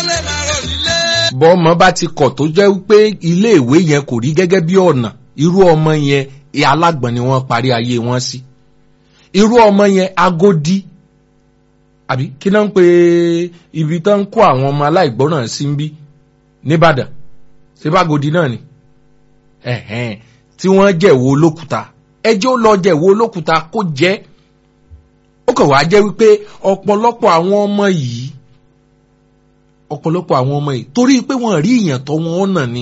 lè máa rò nílé. bọ́mọ bá ti kọ̀ tó jẹ́ pé iléèwé yẹn kò rí gẹ́gẹ́ bí ọ̀nà irú ọmọ yẹn alágbọ̀n ni wọ́n parí ayé wọn sí irú ọmọ yẹn agodi àbí kí náà ń pe ibi tán ń kó àwọn ọmọ aláìgbọ́ràn sí ń bí nìbàdàn síbágodi náà ni ẹ̀hẹ́n tí wọ́n jẹ̀wọ́ olókùúta ẹjọ́ lọ jẹ̀wọ́ olókùúta kó jẹ́ ó kàn wá jẹ́ wípé ọ̀pọ̀lọpọ̀ àwọn ọmọ yìí ọ̀pọ̀lọpọ̀ àwọn ọmọ yìí torí pé wọ́n rí ìyàn tọ́ wọn ọ̀nà ni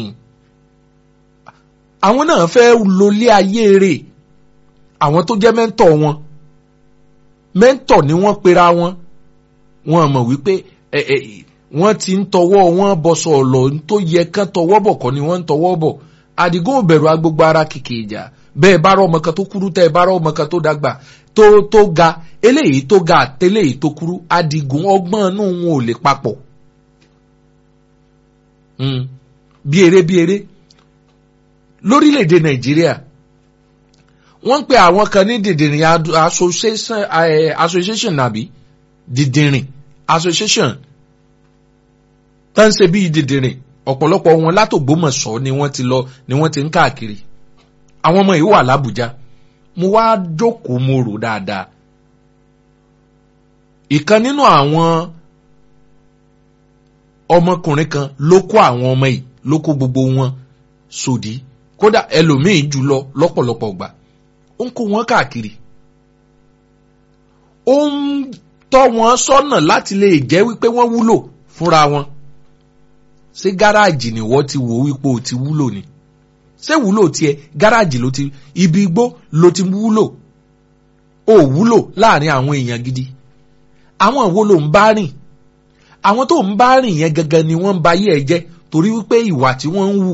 àwọn náà fẹ́ lólé ayé rẹ̀ àwọn tó jẹ́ mẹ́ńtọ̀ wọn mẹ́ńtọ̀ ni wọ́n pera wọn wọ́n mọ̀ wípé ẹ ẹ wọ́n ti ń tọwọ́ wọn bọ̀sọ̀ ọ̀lọ́ tó yẹ kán tọwọ́ bọ̀ kọ́ ni wọ́n ń tọwọ́ bọ̀ àdìgún òbẹ̀rù agbègbè ara kìkì ìjà bẹ́ẹ̀ bá rọ ọmọ kan tó kúrú tẹ́ ẹ bá rọ ọmọ kan tó dàgbà tó tó ga eléyìí tó ga àtẹléyìí tó kúrú àdìgún ọgbọ́n inú wọn ò lè papọ̀ Mm. bí eré bí eré lórílẹ̀‐èdè nàìjíríà wọ́n ń pe àwọn kan ní dìndìnrín adu- association eh, association nàbí dìndìnrín association tó ń ṣe bíi dìndìnrín ọ̀pọ̀lọpọ̀ wọn látògbómọ̀ṣọ́ ni wọ́n ti lọ ni wọ́n ti ń káàkiri àwọn ọmọ yìí wà lábújá mo wá jókòó mo rò dáadáa ìkan nínú àwọn ọmọkùnrin kan ló kó àwọn ọmọ yìí ló kó gbogbo wọn sòdí kódà ẹlòmíì jùlọ lọ́pọ̀lọpọ̀ gbà ó ń kó wọn káàkiri ó ń tọ́ wọn sọ́nà láti lè jẹ́ wípé wọ́n wúlò fúnra wọn ṣé gáràjì ni wọ́n ti wò wípé o ti wúlò ni ṣé wúlò tiẹ̀ gáràjì ló ti ibi igbó ló ti wúlò ó wúlò láàrin àwọn èèyàn gidi àwọn wo ló ń bá rìn àwọn tó ń bá rìn yẹn gangan ni wọ́n ń ba ayé ẹ jẹ́ torí wípé ìwà tí wọ́n ń wù